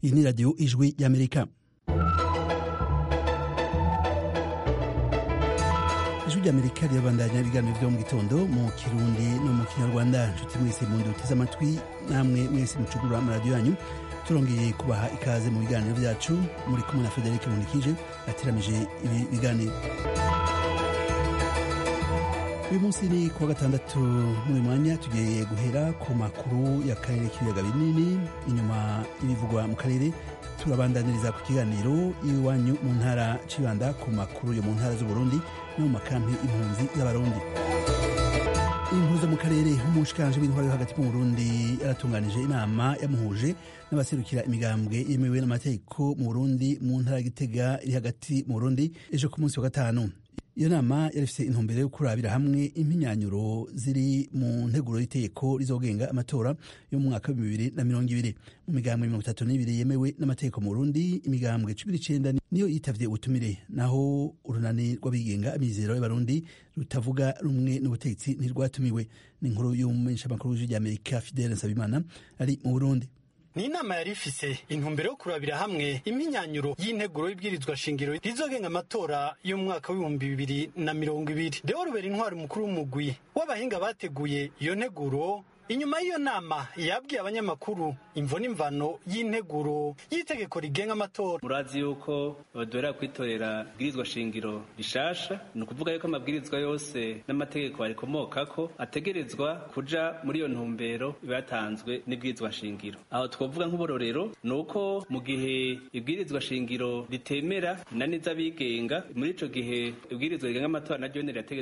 iyi ni radiyo ijwi y'amerika ijwi ry'amerika rirabandanya ibiganiro byo mu gitondo mu kirundi no mu kinyarwanda nshuti mwese mu nduteze amatwi namwe mwese mucugura amaradiyo yanyu turongeye kubaha ikaze mu biganiro byacu muri kumwe na frederic munikije ateramije ibi biganiro uyu munsi ni kuwa gatandatu muri mwanya tugiye guhera ku makuru y'akarere k'ibiyaga binini inyuma y'ibivugwa mu karere turabandaniriza ku kiganiro iwanyu mu ntara cibanda ku makuru yo mu ntara z'uburundi no mu makampi impunzi z'abarundi impuzo mu karere nk'umushikanje w'intwaro yo hagati mu burundi yaratunganije inama yamuhuje n'abaserukira imigambwe yemewe n'amategeko mu burundi mu ntara ya gitega iri hagati mu burundi ejo ku munsi wa gatanu iyo nama yari ifite intumbero yo kurabira hamwe impinyanyuro ziri mu nteguro y'iteko rizogenga amatora yo mu mwaka w'ibihumbi bibiri na mirongo ibiri mu migambwe mirongo itatu n'ibiri yemewe n'amategeko mu burundi imigambwe cumi n'icenda niyo yitavye ubutumire naho urunani rw'abigenga amizero y'abarundi rutavuga rumwe n'ubutegetsi ntirwatumiwe ni inkuru y'umumenyeshamakuru w'ijwi ry'amerika fidele nsabimana ari mu burundi ni inama yari ifise intumbero yo kurabira hamwe impinyanyuro y'integuro y'ibwirizwa shingiro rizogenga amatora yo mu mwaka w'ibihumbi bibiri na mirongo ibiri deo rubera intwari mukuru w'umugwi w'abahinga bateguye iyo nteguro inyuma y'iyo nama yabwiye abanyamakuru imvo n'imvano y'integuro y'itegeko rigenga amatora murazi yuko baduhera kwitorera ibwirizwa shingiro rishasha ni ukuvuga yuko amabwirizwa yose n'amategeko arikomokako ategerezwa kuja muri iyo ntumbero iba yatanzwe n'ibwirizwa shingiro aho twavuga nk'uburorero ni uko mu gihe ibwirizwa shingiro ritemera inani z'abigenga muri ico gihe ibwirizwa rigenga amatora naryo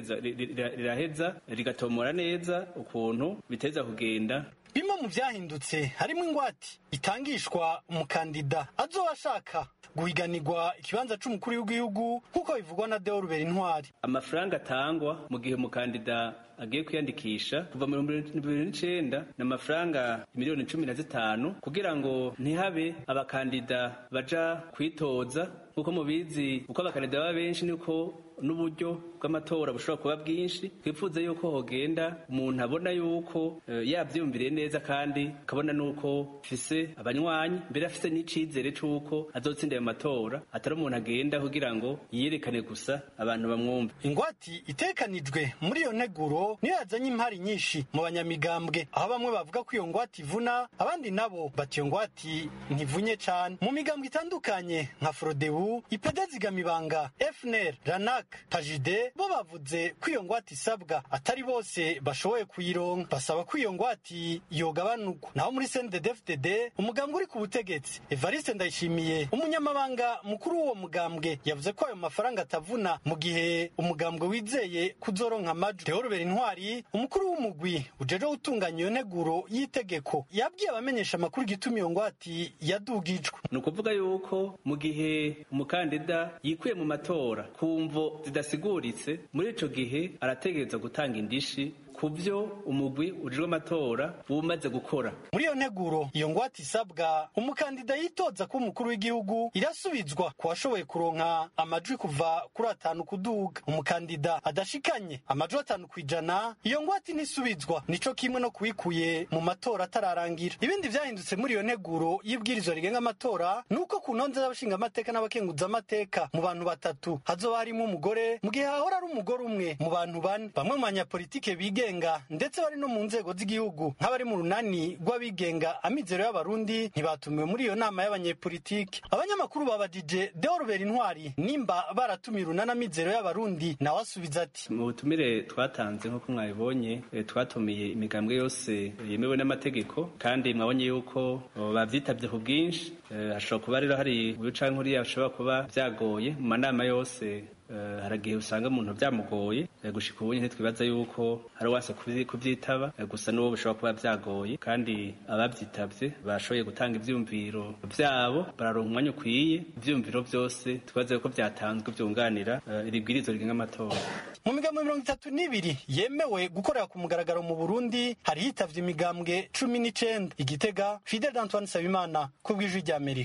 riraheza rigatomora neza ukuntu biteza kugenda bimwe mu byahindutse harimo ingwate itangishwa umukandida azoba ashaka guhiganirwa ikibanza c'umukuru w'igihugu nk'uko bivugwa na deo rubera intwari amafaranga atangwa mu gihe umukandida agiye kwiyandikisha kuva mu bibiri n'icenda ni amafaranga miliyoni cumi na zitanu kugira ngo ntihabe abakandida baja kwitoza nk'uko mubizi uko abakandida baba benshi niko n'uburyo bw'amatora bushobora kuba bwinshi twifuza yuko hogenda umuntu abona yuko yabyiyumviriye neza kandi akabona nuko afise abanywanyi mbere afise n'icizere c'uko azotsinda ayo matora atari umuntu agenda kugira ngo yiyerekane gusa abantu bamwumve ingwati itekanijwe muri iyo nteguro niyo yazanye impari nyinshi mu banyamigambwe aho bamwe bavuga ko iyo ngwati ivuna abandi nabo bati iyo ngwati ntivunye cane mu migambwe itandukanye nka frodebu ipede zigamibanga fnr ranak pajide bo bavuze ko iyo ngwate isabwa atari bose bashoboye kuyironka basaba ko iyo ngwate yogabanurwa naho muri cnddfdd umugambwe uri ku butegetsi evariste ndayishimiye umunyamabanga mukuru w'uwo mugambwe yavuze ko ayo mafaranga atavuna mu gihe umugambwe wizeye kuzoronka amajwi theo rubera intwari umukuru w'umugwi ujeje gutunganya iyo nteguro y'itegeko yabwiye abamenyesha amakuru igituma iyo ngwate yadugijwe ni ukuvuga yuko mu gihe umukandida yikuye mu matora ku mvo zidasiguritse muri ico gihe arategereza gutanga indishi ku byo umugwi ujejwe amatora uba umaze gukora muri iyo nteguro iyo ngwate isabwa umukandida yitoza kuba umukuru w'igihugu irasubizwa ku washoboye kuronka amajwi kuva kuri atanu kuduga umukandida adashikanye amajwi atanu ku ijana iyo ngwate ntisubizwa nico kimwe no kuwikuye mu matora atararangira ibindi vyahindutse muri iyo nteguro y'ibwirizwa rigenga amatora ni uko ku ntonde z'abashingamateka n'abakenguzamateka mu bantu batatu hazoba harimo umugore mu gihe hahora ari umugore umwe mu bantu bane bamwe mu banyapolitike bigenga ndetse bari no mu nzego z'igihugu nk'abari mu runani rw'abigenga amizero y'abarundi ntibatumiwe muri iyo nama y'abanyepolitike abanyamakuru babajije deo rubera intwari nimba baratumiye urunani amizero y'abarundi nawe asubiza ati mu butumire twatanze nk'uko mwabibonye twatumiye imigambwe yose yemewe n'amategeko kandi mwabonye yuko bavyitabye ku bwinshi hashobora kuba rero hari uyu canke uriya bishobora kuba vyagoye mu manama yose hari igihe usanga umuntu byamugoye gushika ubu ntitwibaza yuko hari uwase kubyitaba gusa n'uwo bishobora kuba byagoye kandi ababyitabye bashoboye gutanga ivyumviro vyabo bararonka umwanya ukwiye ivyumviro vyose twibaza yuko vyatanzwe vyunganira iri bwirizo rigenga amatora mu migambwe mirongo itatu n'ibiri yemewe gukorera ku mugaragaro mu burundi hari hitavye imigambwe cumi n'icenda igitega fidel d'antoine sabimana ku bw'ijwi ry'amerika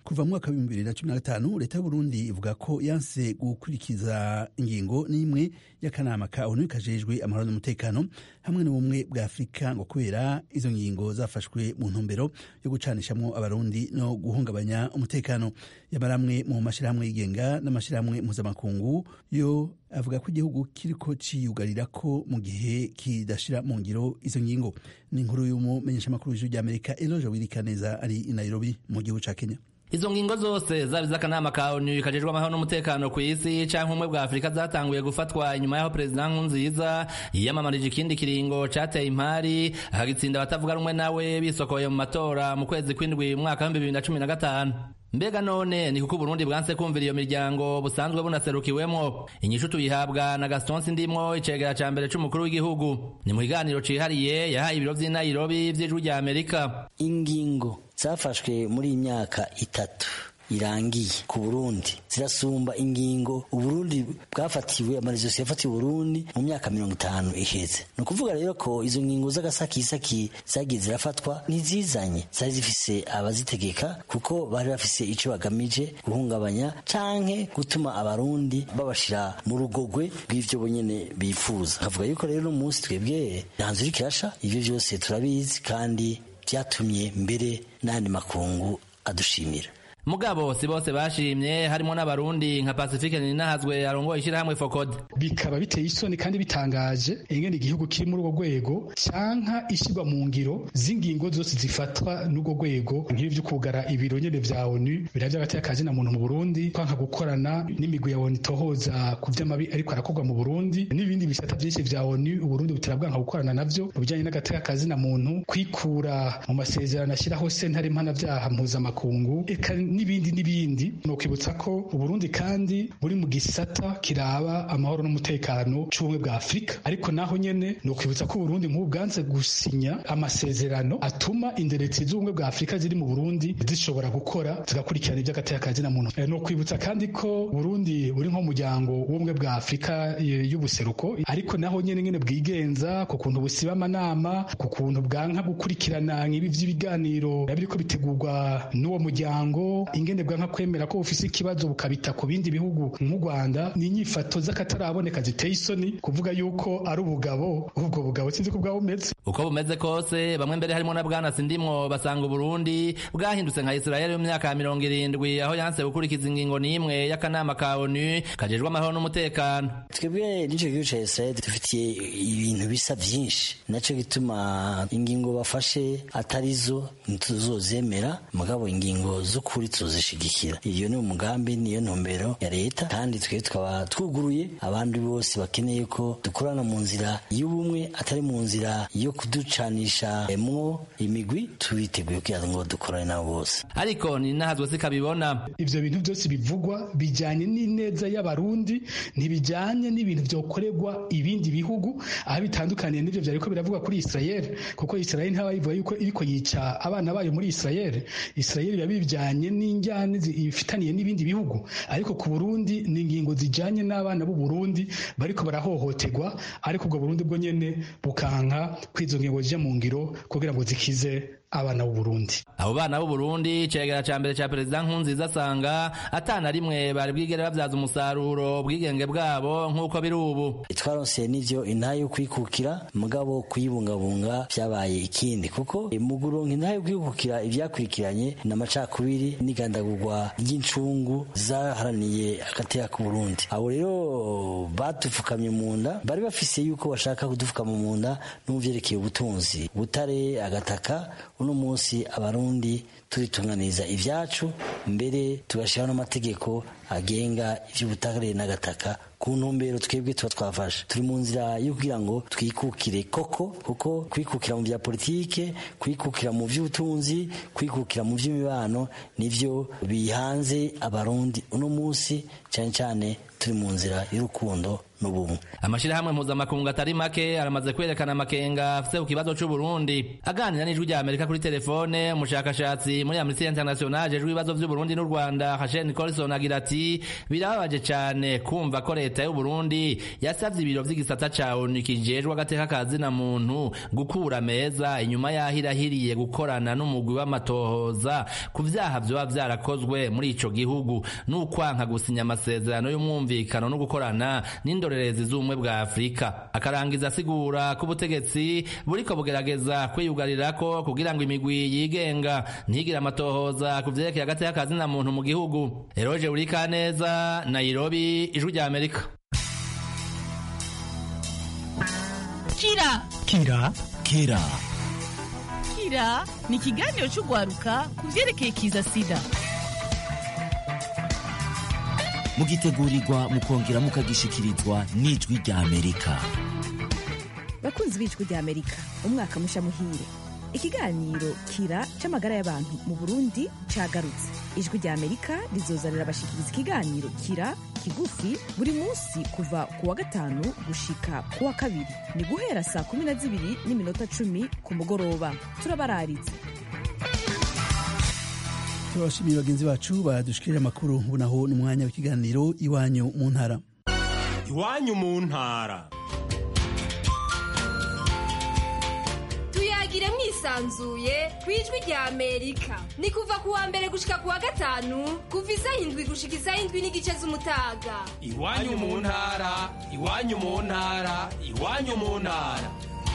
kuva mu mwaka w'ibihumbi bibiri na cumi na gatanu leta y'uburundi ivuga ko yanse gukurikiza ingingo n'imwe y'akanama ka onu kajejwe amahoro n'umutekano hamwe n'ubumwe bwa afurika ngo kubera izo ngingo zafashwe mu ntumbero yo gucanishamwo abarundi no guhungabanya umutekano yabaramwe mu mashyirahamwe yigenga n'amashyirahamwe mpuzamakungu yo avuga ko igihugu kiriko ciyugarira ko mu gihe kidashira mu ngiro izo ngingo ni inkuru y'umumenyeshamakuru w'ijuru ry'amerika eloje wirikaneza ari i nairobi mu gihugu ca kenya izo ngingo zose zaba iz'akanama ka onu kajejwe amahoro n'umutekano ku isi canke ubumwe bwa afurika zatanguye gufatwa inyuma y'aho perezida nkurunziza yiyamamarije ikindi kiringo cateye impari akagitsinda abatavuga rumwe nawe bisokoye mu matora mu kwezi kw'indwi mu mwaka w'ibihumbi bibiri na cumi na gatanu mbega none ni kuko uburundi bwanse kumvira iyo miryango busanzwe bunaserukiwemwo inyishu tuyihabwa na gaston sindimwo icegera ca mbere c'umukuru w'igihugu ni mu kiganiro cihariye yahaye ibiro vy'i nairobi vy'ijwi rya amerika ingingo zafashwe muri iyi myaka itatu irangiye ku Burundi zirasumba ingingo Uburundi bwafatiwe amarezosi yafatiwe Burundi mu myaka mirongo itanu iheze ni ukuvuga rero ko izo ngingo z'agasakisaki zagiye zirafatwa ntizizanye zari zifise abazitegeka kuko bari bafise ico bagamije guhungabanya canke gutuma abarundi babashira mu rugogwe rw'ivyo bonyene bifuza kavuga yuko rero umunsi twebwe ntanzu iriko irasha ivyo vyose turabizi kandi vyatumye mbere n'ayandi makungu adushimira mugabo si bose bashimye harimo n'abarundi nka pacifique ninahazwe arongoye ishyirahamwe fokode bikaba biteye isoni kandi bitangaje ingene igihugu kiri muri urwo rwego canka ishyirwa mu ngiro z'ingingo zose zifatwa n'urwo rwego nk'ibi vyo kugara ibiro nyene vya onu bira vy'agateka na muntu mu burundi kwanka gukorana n'imigwi ya onu itohoza ku vy'amabi ariko arakorwa mu burundi n'ibindi bisata vyinshi vya onu uburundi butera bwanka gukorana navyo mu bijanye n'agateka na muntu kwikura mu masezerano ashyiraho sentare mpanavyaha mpuzamakungu eka n'ibindi n'ibindi ni ukwibutsa ko uburundi kandi buri mu gisata kiraba amahoro n'umutekano c'ubumwe bwa afurika ariko naho nyene ni ukwibutsa ko uburundi nk'ubu bwanze gusinya amasezerano atuma inderetsi z'ubumwe bwa afurika ziri mu burundi zishobora gukora zigakurikirana ivy'agateka na muntu ni ukwibutsa kandi ko burundi buri nk'umuryango w'ubumwe bwa afurika y'ubuseruko ariko naho nyene nyene bwigenza ku kuntu busiba amanama ku kuntu bwanka gukurikirana nk'ibi vy'ibiganiro biriko bitegurwa n'uwo muryango ingene bwanka kwemera ko bufise ikibazo bukabita ku bindi bihugu nk'u Rwanda ni inyifato z'akataraboneka ziteye isoni kuvuga yuko ari ubugabo ubwo bugabo sinzi ko bwaba bumeze uko bumeze kose bamwe mbere harimo na bwana sindimwo basanga uburundi bwahindutse nka israeli mu myaka ya mirongo irindwi aho yanse gukurikiza ingingo n'imwe y'akanama ka onu kajejwe amahoro n'umutekano twebwe n'ico gihugu ca israeli dufitiye ibintu bisa vyinshi naco gituma ingingo bafashe atarizo ntituzozemera mugabo ingingo z'ukuri tuzishigikira iyo ni umugambi niyo ntumbero ya leta kandi twe tukaba twuguruye abandi bose bakeneye ko dukorana mu nzira y'ubumwe atari mu nzira yo kuducanisha mwo imigwi tubiteguye kugira ngo dukorane nabo bose ariko ni nahazwe sikabibona ivyo bintu byose bivugwa bijanye n'ineza y'abarundi ntibijanye n'ibintu vyokorerwa ibindi bihugu aho bitandukaniye n'ivyo vyariko biravugwa kuri Israel kuko Israel ntaba yivuga yuko iriko yica abana bayo muri Israel Israel biba bijanye n'injyane ifitaniye n'ibindi bihugu ariko ku Burundi ni ingingo zijanye n'abana b'u Burundi bariko barahohoterwa ariko ubwo Burundi bwo nyene bukanka kwizo ngingo zije mu ngiro kugira ngo zikize abana b'u Burundi abo bana b'u Burundi cegera ca mbere ca perezida Nkurunziza asanga atana rimwe bari bwigere bavyaza umusaruro ubwigenge bwabo nk'uko biri ubu twaronseye n'ivyo intahe yo kwikukira mugabo kuyibungabunga vyabaye ikindi kuko mu guronka intahe yo kwikukira ivyakurikiranye n'amacakubiri n'igandagurwa ry'incungu zaharaniye agateka ku Burundi abo rero badupfukamye mu nda bari bafise yuko bashaka kudupfukama mu nda n'uvyerekeye ubutunzi butare agataka uno munsi abarundi turitunganiza ivyacu mbere tugashiraho n'amategeko agenga ivy'ubutare n'agataka ku ntumbero twebwe tuba twafashe turi mu nzira yo kugira ngo twikukire koko kuko kwikukira mu vya politike kwikukira mu vy'ubutunzi kwikukira mu vy'imibano nivyo bihanze abarundi uno munsi cane cane turi mu nzira y'urukundo n'ubumwe amashirahamwe mpuzamakungu atari make aramaze kwerekana amakenga afise ku kibazo c'uburundi aganira n'ijwi rya amerika kuri telefone umushakashatsi muri amnesty international ajejwe ibibazo vy'uburundi n'u rwanda hashen colson agira ati birababaje cane kumva ko leta y'uburundi yasavye ibiro vy'igisata ca onu kijejwe agateka ka zina muntu gukura meza inyuma yaho irahiriye gukorana n'umugwi w'amatohoza ku vyaha vyoba vyarakozwe muri ico gihugu n'ukwanka gusinya amasezerano y'umwumvikano no gukorana n'indorerezi z'ubumwe bwa afurika akarangiza asigura ko ubutegetsi buriko bugerageza kwiyugarirako kugira ngo imigwi yigenga ntigire amatohoza ku vyerekeye agateka ka zina muntu mu gihugu eroje urikaneza nairobi ijwi rya amerika kira kira kira kira ni ikiganiro cy'urwaruka ku byerekeye kiza sida mugitegurirwa mukongera mukagishikirizwa n'ijwi rya amerika bakunzi b'ijwi rya amerika umwaka musha muhire ikiganiro kira c'amagara y'abantu mu burundi cagarutse ijwi rya amerika rizoza rirabashikiriza ikiganiro kira kigufi buri munsi kuva ku wa gatanu gushika ku wa kabiri ni guhera saa kumi na zibiri n'iminota cumi ku mugoroba turabararitse turabashimiye bagenzi bacu badushikirira amakuru ubu naho ni umwanya w'ikiganiro iwanyu mu ntara iwanyu mu ntara tuyagire mwisanzuye ku ijwi rya amerika ni kuva ku wa mbere gushika ku wa gatanu kuva isaha indwi gushika isaha indwi n'igice z'umutaga iwanyu mu ntara iwanyu mu ntara iwanyu mu ntara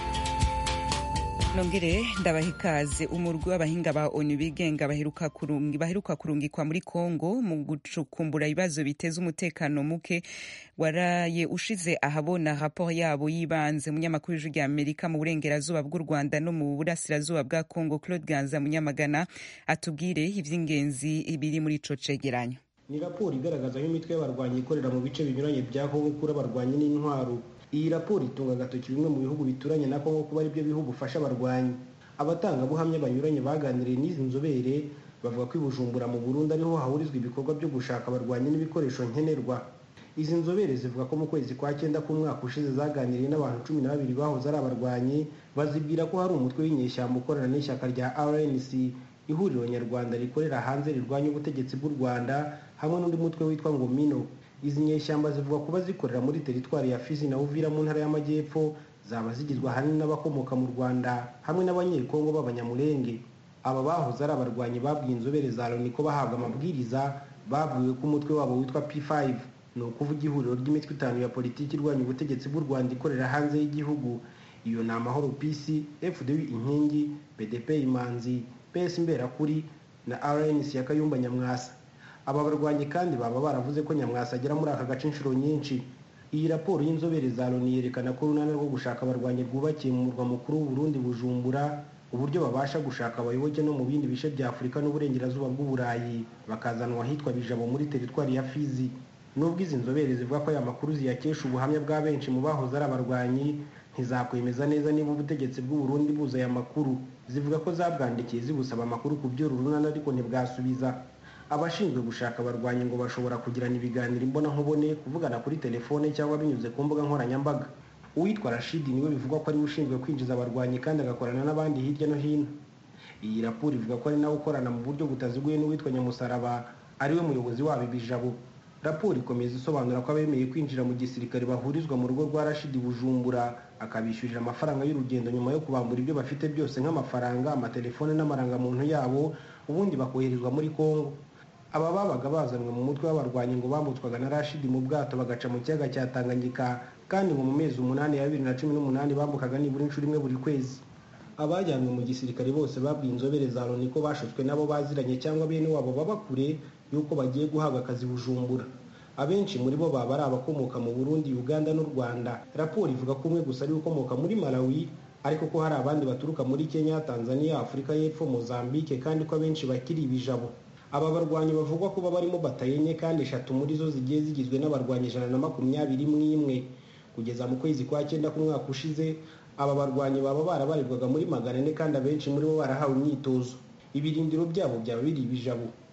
nongere ndabaha ikaze umurwi w'abahinga ba onu bigenga baheruka kurungi baheruka kurungikwa muri kongo mu gucukumbura ibibazo biteza umutekano muke waraye ushize ahabona raporo yabo yibanze munyamakuru w'ijwi rya amerika mu burengerazuba bw'u rwanda no mu burasirazuba bwa kongo claude ganza munyamagana atubwire ivy'ingenzi biri muri ico cegeranyo ni raporo igaragaza aho imitwe y'abarwanyi ikorera mu bice binyuranye bya kongo kuri abarwanyi n'intwaro iyi raporo itunga agatoki bimwe mu bihugu bituranye na kongo kuba aribyo bihugu ufasha abarwanyi abatangabuhamya banyuranye baganiriye n'izi nzobere bavuga ko i bujumbura mu burundi ariho hahurizwa ibikorwa byo gushaka abarwanyi n'ibikoresho nkenerwa izi nzobere zivuga ko mu kwezi kwa cyenda k'umwaka ushize zaganiriye n'abantu cumi na babiri bahoze ari abarwanyi bazibwira ko hari umutwe w'inyeshyamba ukorana n'ishyaka rya rnc ihuriro nyarwanda rikorera hanze rirwanya ubutegetsi bw'u rwanda hamwe n'undi mutwe witwa ngo mino izi nyeshyamba zivuga kuba zikorera muri teritwari ya fizi na uvira mu ntara y'amajyepfo zaba zigizwe ahanini n'abakomoka mu rwanda hamwe n'abanyekongo b'abanyamurenge aba bahoze ari abarwanyi babwiye inzobere za loni ko bahabwa amabwiriza babwiwe ko umutwe wabo witwa p5 ni ukuvuga ihuriro ry'imitwe itanu ya politiki irwanya ubutegetsi bw'u rwanda ikorera hanze y'igihugu iyo ni amahoro pc fdw inkingi bdp imanzi ps imberakuri na rnc ya kayumba nyamwasa aba barwanyi kandi baba baravuze ko nyamwasa agera muri aka gace inshuro nyinshi iyi raporo y'inzobere za loni yerekana ko urunani rwo gushaka abarwanyi rwubakiye mu murwa mukuru w'uburundi bujumbura uburyo babasha gushaka abayoboke no mu bindi bice bya afurika n'uburengerazuba bw'uburayi bakazanwa ahitwa bijabo muri teritwari ya fizi nubwo izi nzobere zivuga ko aya makuru ziyakesha ubuhamya bwa benshi mu bahoze ari abarwanyi ntizakwemeza neza niba ubutegetsi bw'uburundi buza aya makuru zivuga ko zabwandikiye zibusaba amakuru ku by'uru runani ariko ntibwasubiza abashinzwe gushaka abarwanyi ngo bashobora kugirana ibiganiro imbonankubone kuvugana kuri telefone cyangwa binyuze ku mbuga nkoranyambaga uwitwa rashidi niwe bivugwa ko ariwe ushinzwe kwinjiza abarwanyi kandi agakorana n'abandi hirya no hino iyi raporo ivuga ko ari nawe ukorana mu buryo butaziguye n'uwitwa nyamusaraba ariwe muyobozi wabo ibijabo raporo ikomeza isobanura ko abemeye kwinjira mu gisirikare bahurizwa mu rugo rwa rashidi bujumbura akabishyurira amafaranga y'urugendo nyuma yo kubambura ibyo bafite byose nk'amafaranga amatelefone n'amarangamuntu yabo ubundi bakoherezwa muri kongo aba babaga bazanwe mu mutwe w'abarwanyi ngo bambutswaga na rashidi mu bwato bagaca mu kiyaga cya tanganyika kandi ngo mu mezi umunani ya bibiri na cumi n'umunani bambukaga nibura inshuro imwe buri kwezi abajyanwe mu gisirikare bose babwiye inzobere za loni ko bashutswe nabo baziranye cyangwa bene wabo baba kure y'uko bagiye guhabwa akazi bujumbura abenshi muri bo baba ari abakomoka mu burundi uganda n'u rwanda raporo ivuga ko umwe gusa ari ukomoka muri malawi ariko ko hari abandi baturuka muri kenya tanzania afurika y'epfo mozambique kandi ko abenshi bakiri ibijabo aba barwanyi bavugwa kuba barimo bataye enye kandi eshatu muri zo zigiye zigizwe n'abarwanyi ijana na makumyabiri n'imwe kugeza mu kwezi kwa cyenda k'umwaka ushize aba barwanyi baba barabarirwaga muri magana ane kandi abenshi muri bo barahawe imyitozo ibirindiro byabo byaba biri ibijabo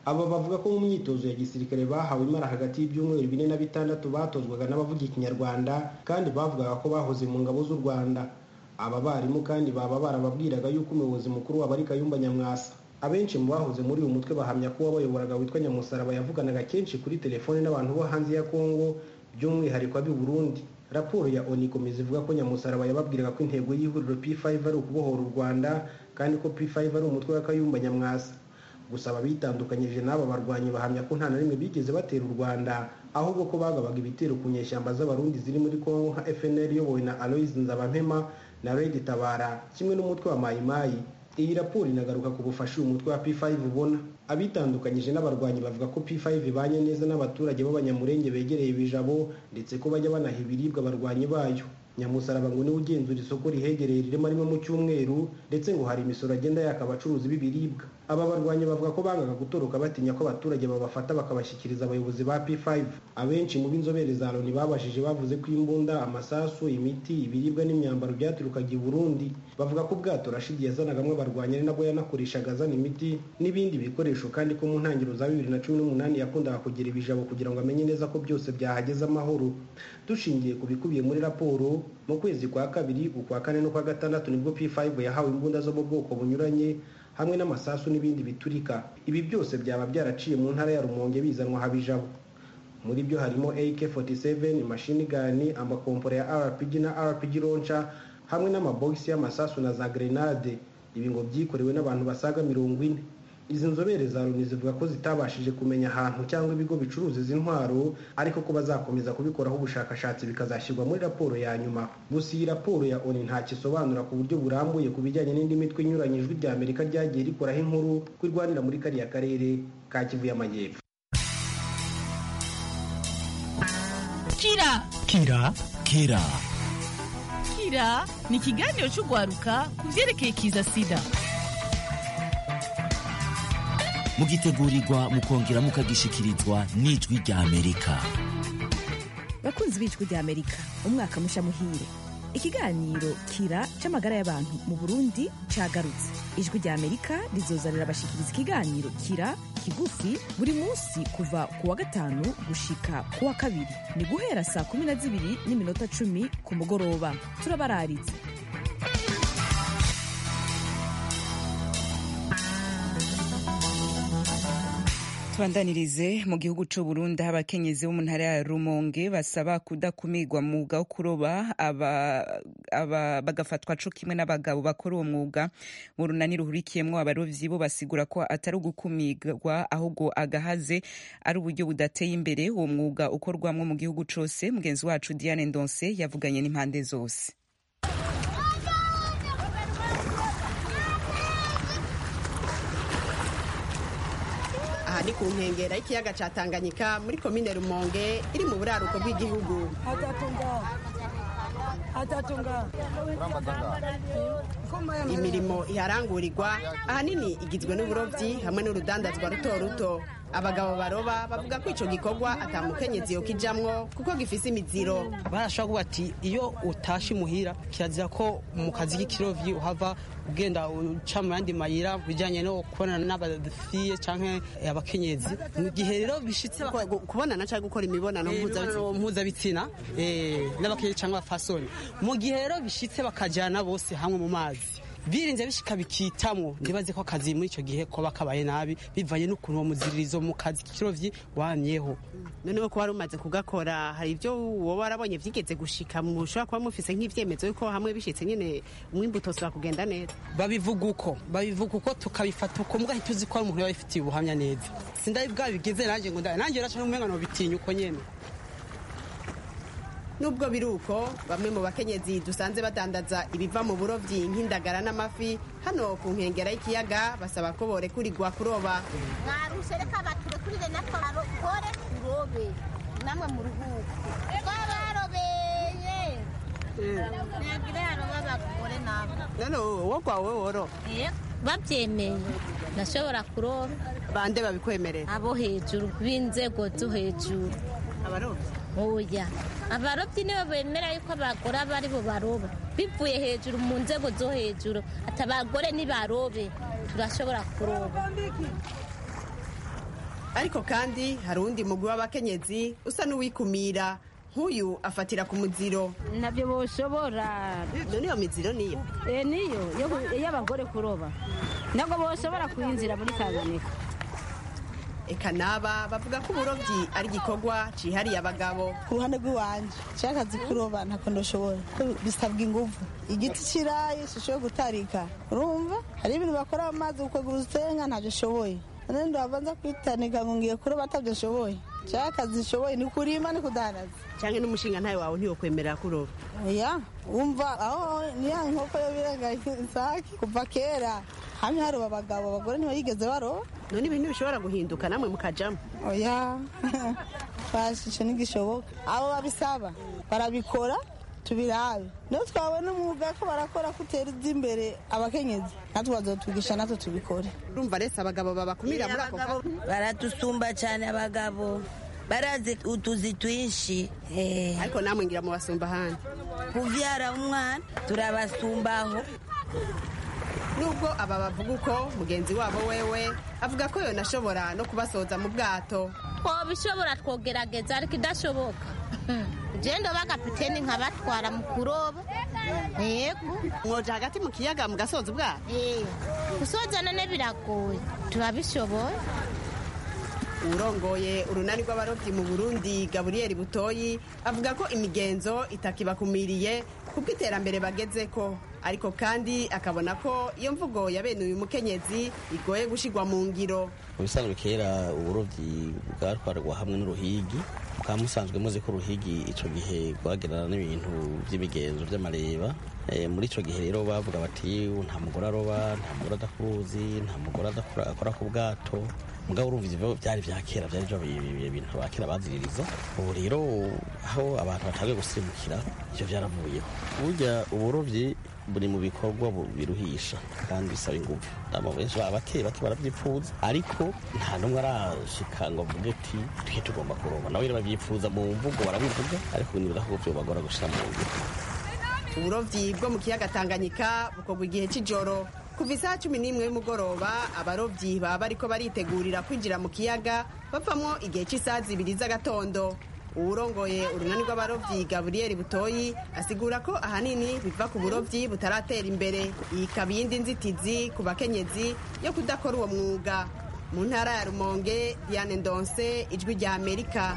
aba bavuga ko mu myitozo ya gisirikare bahawe imara hagati y'ibyumweru bine na bitandatu batozwaga n'abavuga ikinyarwanda kandi bavugaga ko bahoze mu ngabo z'u rwanda aba barimu kandi baba barababwiraga yuko umuyobozi mukuru wabo ari kayumba nyamwasa abenshi mu bahoze muri uyu mutwe bahamya ko uwabayoboraga witwa nyamusaraba yavuganaga kenshi kuri telefone n'abantu bo hanze ya kongo by'umwihariko ab'i burundi raporo ya oni ikomeza ivuga ko nyamusaraba yababwiraga ko intego y'ihuriro p5 ari ukubohora u rwanda kandi ko p5 ari umutwe wa kayumba nyamwasa gusa ababitandukanyije n'aba barwanyi bahamya ko nta na rimwe bigeze batera u rwanda ahubwo ko bagabaga ibitero ku nyeshyamba z'abarundi ziri muri kongo nka fnl iyobowe na aloise nzabampema na redi tabara kimwe n'umutwe wa mayimayi iyi raporo inagaruka ku bufasha uyu mutwe wa p5 ubona abitandukanyije n'abarwanyi bavuga ko p5 ibanye neza n'abaturage b'abanyamurenge begereye ibijabo ndetse ko bajya banaha ibiribwa abarwanyi bayo nyamusaraba ngo niwe ugenzura isoko rihegereye rirema rimwe mu cyumweru ndetse ngo hari imisoro agenda yaka abacuruzi b'ibiribwa aba barwanyi bavuga ko bangaga gutoroka batinya ko abaturage babafata bakabashyikiriza abayobozi ba p5 abenshi mu b'inzobere za loni babashije bavuze ko imbunda amasasu imiti ibiribwa n'imyambaro byaturukaga i burundi bavuga ko ubwato rashidi yazanagamo abarwanyi ari nabwo yanakoreshaga azana imiti n'ibindi bikoresho kandi ko mu ntangiriro za bibiri na cumi n'umunani yakundaga kugira ibijabo kugira ngo amenye neza ko byose byahageze amahoro dushingiye ku bikubiye muri raporo mu kwezi kwa kabiri ukwa kane n'ukwa gatandatu nibwo p5 yahawe imbunda zo mu bwoko bunyuranye hamwe n'amasasu n'ibindi biturika ibi byose byaba byaraciye mu ntara ya rumonge bizanwa habijabo muri byo harimo ak47 mashini gani amakompora ya rpg na rpg launcher hamwe n'amabogisi y'amasasu na za grenade ibi ngo byikorewe n'abantu basaga mirongo ine izi nzobere za loni zivuga ko zitabashije kumenya ahantu cyangwa ibigo bicuruza izi ntwaro ariko ko bazakomeza kubikoraho ubushakashatsi bikazashyirwa muri raporo ya nyuma gusa iyi raporo ya oni ntacyo isobanura ku buryo burambuye ku bijyanye n'indi mitwe inyuranye ijwi rya amerika ryagiye rikoraho inkuru ko irwanira muri kariya karere ka kivu y'amajyepfo kira kira kira kira ni ikiganiro cy'urwaruka ku byerekeye kiza sida mugitegurirwa mukongera mukagishikirizwa n'ijwi rya amerika bakunzi b'ijwi rya amerika umwaka musha muhire ikiganiro kira c'amagara y'abantu mu burundi cagarutse ijwi rya amerika rizozanira abashikiriza ikiganiro kira kigufi buri munsi kuva ku wa gatanu gushika ku wa kabiri ni guhera saa kumi na zibiri n'iminota cumi ku mugoroba turabararitse tubandanirize mu gihugu cy'u Burundi aho abakenyezi bo mu ntara ya Rumonge basaba kudakumirwa mu mwuga wo kuroba bagafatwa co kimwe n'abagabo bakora uwo mwuga mu runani ruhurikiyemwo abarovyi bo basigura ko atari ugukumirwa ahubwo agahaze ari uburyo budateye imbere uwo mwuga ukorwamwo mu gihugu cose mugenzi wacu Diane Ndonse yavuganye n'impande zose aha ni ku nkengera y'ikiyaga cya tanganyika muri komine rumonge iri mu buraruko bw'igihugu imirimo iharangurirwa ahanini igizwe n'uburobyi hamwe n'urudandazwa ruto ruto abagabo baroba bavuga ko icyo gikorwa atamukenyezi yo kijamwo kuko gifise imiziro barashobora kuvuga ati iyo utashe imuhira kirazira ko mu kazi k'ikirovyi uhava ugenda uca mu yandi mayira bijyanye no kubonana n'abafiye canke abakenyezi mu gihe rero bishitse kubonana cyangwa gukora imibonano mpuzabitsina n'abakenyezi cyangwa abafasoni mu gihe rero bishitse bakajyana bose hamwe mu mazi birinze bishika bikitamwo ndibaze ko akazi muri icyo gihe koba kabaye nabi bivanye n'ukuntu uwo muziririzo mu kazi k'ikirovyi wamyeho noneho ko wari umaze kugakora hari ibyo wowe warabonye byigeze gushika mushobora kuba mufise nk'ivyemezo yuko hamwe bishitse nyene umwimbu utosubira kugenda neza babivuga uko babivuga uko tukabifata uko mbwa ntituzi ko ari umuntu yabifitiye ubuhamya neza sindari bwabigeze nanjye ngo nanjye raca n'umenga nobitinya uko nyene nubwo biri uko bamwe mu bakenyezi dusanze badandaza ibiva mu burobyi nk'indagara n'amafi hano ku nkengera y'ikiyaga basaba ko borekurirwa kuroba mwarushe reka baturekurire natwe barokore turobe namwe mu ruhuko twabarobeye ntabwo yaroba abagore nabo none wowe kwawe woro babyemeye ndashobora kuroba bande babikwemerera abo hejuru b'inzego zo hejuru abarobyi oya abarobyi nibo bemera yuko abagore aba ari bo baroba bivuye hejuru mu nzego zo hejuru ati abagore nibarobe turashobora kuroba ariko kandi hari uwundi mugwi w'abakenyezi usa n'uwikumira nk'uyu afatira ku muziro ntabyo boshobora none iyo miziro niyo Eh, niyo yo- y'abagore kuroba ntabwo boshobora kuyinzira muri tanganyika eka naba bavuga ko uburobyi ari igikorwa cihariye abagabo ku ruhande rw'iwanje cyakazi kuroba ntako ndashobora ko bisabwa ingufu igiti kirayi sishoboye gutarika urumva hari ibintu bakora mu mazi ukagura usenga ntabyo ashoboye none ndabanza kwitanika ngo ngiye kuroba atabyo ashoboye cyakazi nshoboye ni kurima ni kudandaza cyangwa n'umushinga ntawe wawe ntiwokwemerera kuroba oya wumva aho niya nkoko yo birenga isake kuva kera hamwe haroba abagabo abagore ntibayigeze baroba none ibintu bishobora guhinduka namwe mukajamo oya twashishe ntigishoboka abo babisaba barabikora tubirabe niyo twabona umwuga ko barakora ko utera imbere abakenyezi natwe bazotwigisha natwe tubikore urumva rese abagabo babakumira muri ako kazi baratusumba cyane abagabo barazi utuzi twinshi ariko namwe ngira mu basumba ahandi kuvyara umwana turabasumbaho nubwo aba bavuga uko mugenzi wabo wewe avuga ko yonashobora no kubasoza mu bwato twobishobora twogerageza ariko idashoboka genda bagapiteni nkabatwara mu kuroba yego mwoja hagati mu kiyaga mugasoza ubwato gusoza none biragoye turabishoboye urongoye urunani rw'abarobyi mu burundi gaburiyeri butoyi avuga ko imigenzo itakibakumiriye kuko iterambere bageze ko ariko kandi akabona ko iyo mvugo ya bene uyu mukenyezi igoye gushigwa mu ngiro mu bisanzwe kera uburobyi bwatwarwa hamwe n'uruhigi mukaba musanzwe muzi ko uruhigi icyo gihe rwagerana n'ibintu by'imigenzo by'amareba Eh, muri icyo gihe rero bavuga bati nta mugore aroba nta mugore adakuruzi nta mugore adakora- akora ku bwato mugabo urumva ivyo byari vya kera byari byo ibintu ba kera baziririza ubu rero aho abantu batangiye gusimbukira ivyo byaravuyeho burya uburovyi buri mu bikorwa bu- biruhisha kandi bisaba ingufu abo benshi baba bake bake barabyipfuza ariko nta n'umwe arashika ngo avuge ati twe tugomba kuroba nawe rero babyifuza mu mvugo barabivuga ariko nibaza ko vyobagora gushira mu ngiro uburovyi bwo mu kiyaga tanganyika bukorwa igihe c'ijoro kuva isaha cumi n'imwe y'umugoroba abarovyi baba bariko baritegurira kwinjira mu kiyaga bavamwo igihe c'isaha zibiri z'agatondo uwurongoye urunani rw'abarovyi gaburiyeri butoyi asigura ko ahanini biva ku burovyi butaratera imbere iyi ikaba iyindi nzitizi ku bakenyezi yo kudakora uwo mwuga mu ntara ya rumonge diane ndonse ijwi rya amerika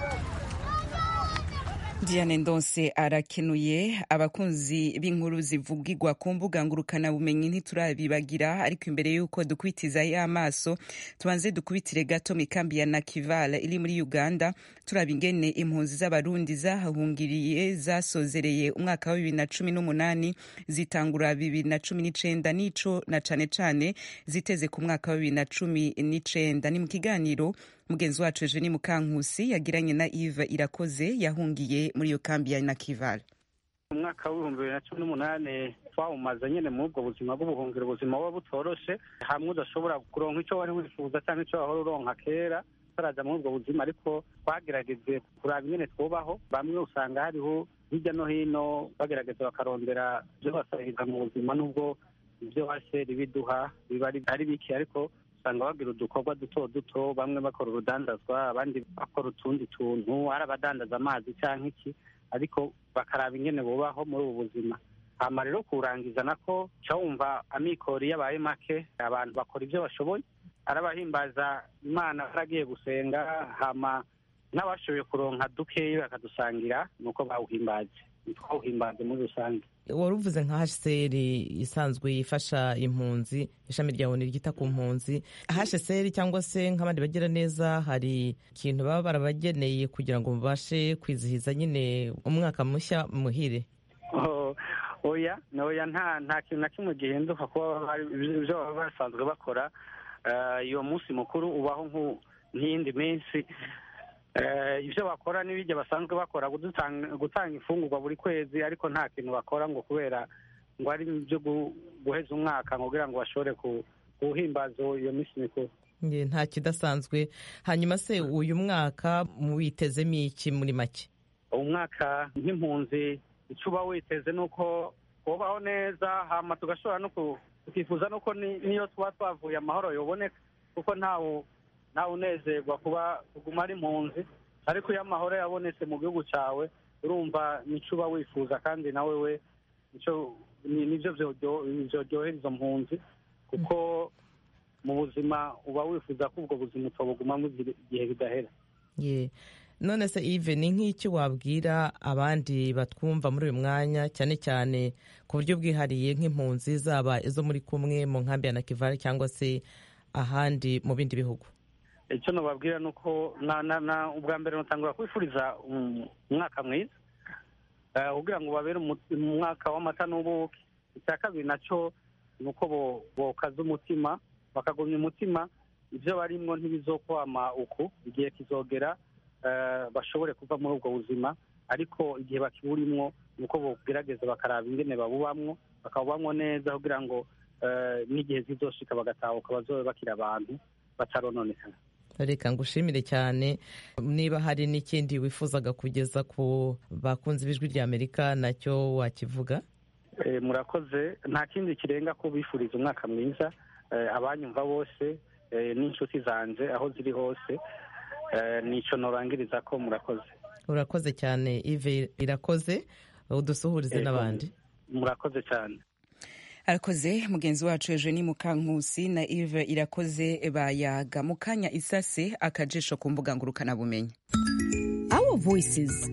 Diane Ndonse arakenuye abakunzi b'inkuru zivugirwa ku mbuga ngurukana bumenyi ntiturabibagira ariko imbere y'uko dukubitiza y'amaso tubanze dukubitire gato mu ikambi ya Nakivala iri muri Uganda turaba ingene impunzi z'abarundi zahahungiriye zasozereye umwaka wa bibiri na cumi n'umunani zitangura bibiri na cumi n'icenda n'ico na cane cane ziteze ku mwaka wa bibiri na cumi n'icenda ni mu kiganiro mugenzi wacu Eugenie Mukankusi yagiranye na Yves Irakoze yahungiye muri iyo kambi ya Nakivale umwaka w'ibihumbi bibiri na cumi n'umunani twawumaze nyine muri ubwo buzima bw'ubuhungiro ubuzima buba butoroshe hamwe udashobora kuronka icyo wari wifuza cyangwa icyo wahora uronka kera utaraja muri ubwo buzima ariko twagerageje kuraba ingene twubaho bamwe usanga hariho hirya no hino bagerageza bakarondera ibyo basahiriza mu buzima n'ubwo ibyo waseri biduha biba ari ari bike ariko usanga bagira udukorwa duto duto bamwe bakora urudandazwa abandi bakora utundi tuntu ari abadandaza amazi cyangwa iki ariko bakaraba ingene bubaho muri ubu buzima hama rero kurangiza nako ca wumva amikoro iyo abaye make abantu bakora ibyo bashoboye arabahimbaza imana baragiye gusenga hama n'abashoboye kuronka dukeyi bakadusangira nuko bawuhimbaje twawuhimbaje muri rusange wari uvuze nka hcr isanzwe ifasha impunzi ishami rya oni ryita ku mpunzi hcr cyangwa se nk'abandi bagira neza hari ikintu baba barabageneye kugira ngo mubashe kwizihiza nyine umwaka mushya muhire Oh, oya oya nta nta kintu na kimwe gihinduka kuba bari- ibyo baba basanzwe bakora Eh, iyo munsi mukuru ubaho nk'u- nk'iyindi minsi Eh, ibyo bakora n'ibijya basanzwe bakora gudutanga- gutanga imfungurwa buri kwezi ariko nta kintu bakora ngo kubera ngo ari ibyo gu- guheza umwaka ngo kugira ngo bashobore ku- kuwuhimbaza iyo minsi mikuru Nge, nta kidasanzwe hanyuma se uyu mwaka muwitezemo iki muri make umwaka nk'impunzi icyo uba witeze ni uko kubaho neza hama tugashobora no ku- tukifuza nuko ni- niyo tuba twavuye amahoro yoboneka kuko ntawe nawe unezerwa kuba kuguma ari impunzi ariko iyo amahoro yabonetse mu gihugu cyawe urumva nicyo uba wifuza kandi nawe we nicyo ni- nibyo byoryo- byoryohera izo mpunzi kuko mu buzima uba wifuza ko ubwo buzima utobugumamo igihe igihe bidahera ye none se ive ni nk'iki wabwira abandi batwumva muri uyu mwanya cyane cyane ku buryo bwihariye nk'impunzi zaba izo muri kumwe mu nkambi ya nakivale cyangwa se ahandi mu bindi bihugu icyo nababwira ni uko na na na ubwa mbere nutangura kwifuriza um, umwaka mwiza Eh, kugira ngo babere umu- umwaka w'amata n'ubuki icya kabiri nacyo ni uko bo- bokaza umutima bakagumya umutima ibyo barimwo ntibizokwama uku igihe kizogera eh, bashobore kuva muri ubwo buzima ariko igihe bakiburimwo ni uko bogerageza bakaraba ingene babubamwo bakabubamwo neza kugira ngo eh, n'igihe zizoshika bagatahuka bazobe bakiri abantu batarononekana reka ngushimire cyane niba hari n'ikindi wifuzaga kugeza ku bakunzi b'ijwi rya amerika nacyo wakivuga Eh, murakoze nta kindi kirenga ko bifuriza umwaka mwiza eh, abanyumva bose eh, n'inshuti zanje aho ziri hose eh, nico norangiriza ko murakoze urakoze cyane ive irakoze udusuhurize Yego. n'abandi murakoze cyane arakoze mugenzi wacu eugenie mukankusi na ive irakoze bayaga mu kanya isase akajisho ku mbuga ngurukanabumenyi Our Voices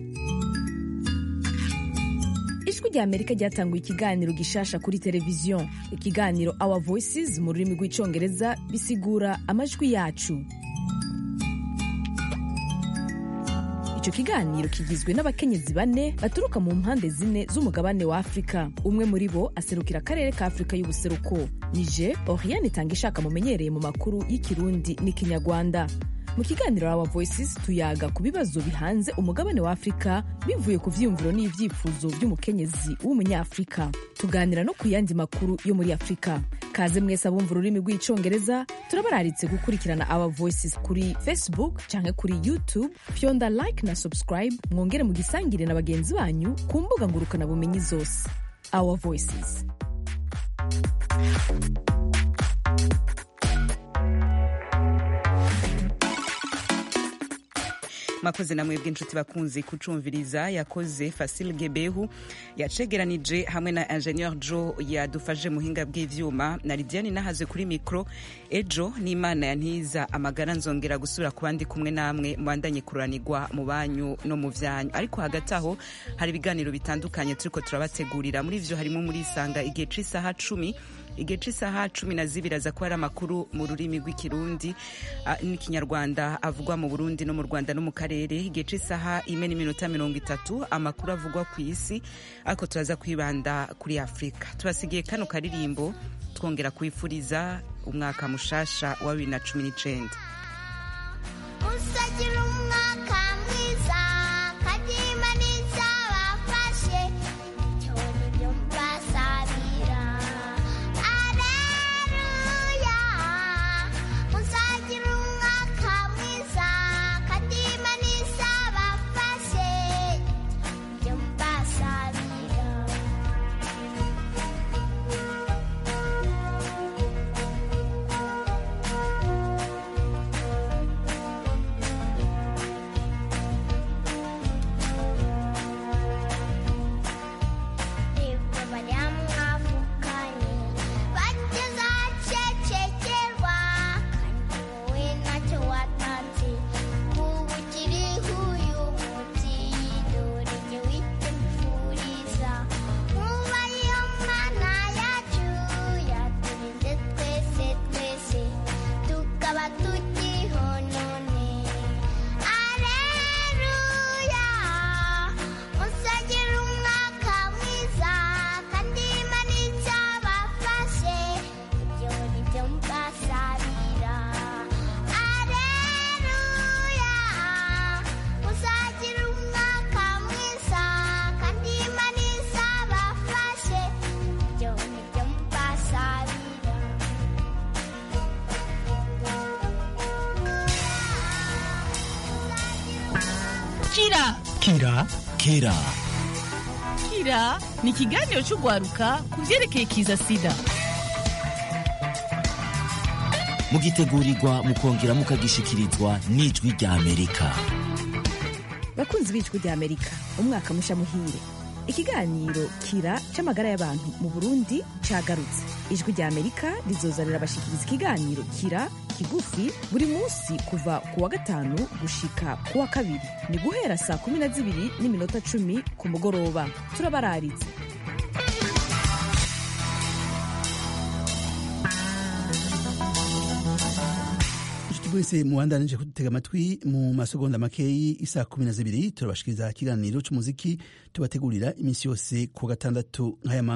ijwi rya amerika ryatanguye ikiganiro gishasha kuri televiziyo ikiganiro Our Voices mu rurimi rw'icyongereza bisigura amajwi yacu icyo kiganiro kigizwe n'abakenyezi bane baturuka mu mpande zine z'umugabane wa afurika umwe muri bo aserukira akarere ka afurika y'ubuseruko nije oriane itanga ishaka mumenyereye mu makuru y'ikirundi n'ikinyarwanda mu kiganiro Our Voices tuyaga ku bibazo bihanze umugabane wa afurika bivuye ku vyiyumviro n'ivyifuzo vy'umukenyezi w'umunyafurika tuganira no ku yandi makuru yo muri afurika kaze mwese abumva ururimi rw'icongereza turabararitse gukurikirana Our Voices kuri facebook canke kuri youtube fyonda like na subscribe mwongere mugisangire na bagenzi banyu ku mbuga ngurukanabumenyi zose Our Voices mwakoze namwe bw'inshuti bakunze kucumviriza yakoze Fasil Gebehu yacegeranije hamwe na Ingenieur Joe yadufashe muhinga bw'ivyuma na Lidiane nahaze kuri mikro ejo n'Imana yantiza amagara nzongera gusubira ku bandi kumwe namwe mubandanye kuranirwa mu banyu no mu vyanyu ariko hagati aho hari ibiganiro bitandukanye turiko turabategurira muri vyo harimo muri isanga igihe c'isaha cumi igihe c'isaha cumi na zibiri aza kuba ari amakuru mu rurimi rw'ikirundi ah, n'ikinyarwanda avugwa mu burundi no mu rwanda no mu karere igihe c'isaha ime n'iminota mirongo itatu amakuru avugwa ku isi ariko turaza kwibanda kuri afurika tubasigiye kano karirimbo twongera kwifuriza umwaka mushasha wa bibiri na cumi n'icenda usagira umwaka mwiza kadima n'izabafashe icyo nibyo mbasabira aleluya usagira umwaka mwiza kadima n'izabafashe ibyo mbasabira kira kira kira kira ni ikiganiro cy'urwaruka ku byerekeye kiza sida mugitegurirwa mukongera mukagishikirizwa n'ijwi rya amerika bakunzi b'ijwi rya amerika umwaka musha muhire ikiganiro kira c'amagara y'abantu mu burundi cagarutse ijwi rya amerika rizoza rirabashikiriza ikiganiro kira kigufi buri munsi kuva ku wa gatanu gushika ku wa kabiri ni guhera saa kumi na zibiri n'iminota cumi ku mugoroba turabararitse inshuti mwese mubandanije kudutega amatwi mu masegonda makeyi isaa kumi na zibiri turabashikiriza ikiganiro c'umuziki tubategurira iminsi yose ku wa gatandatu nk'aya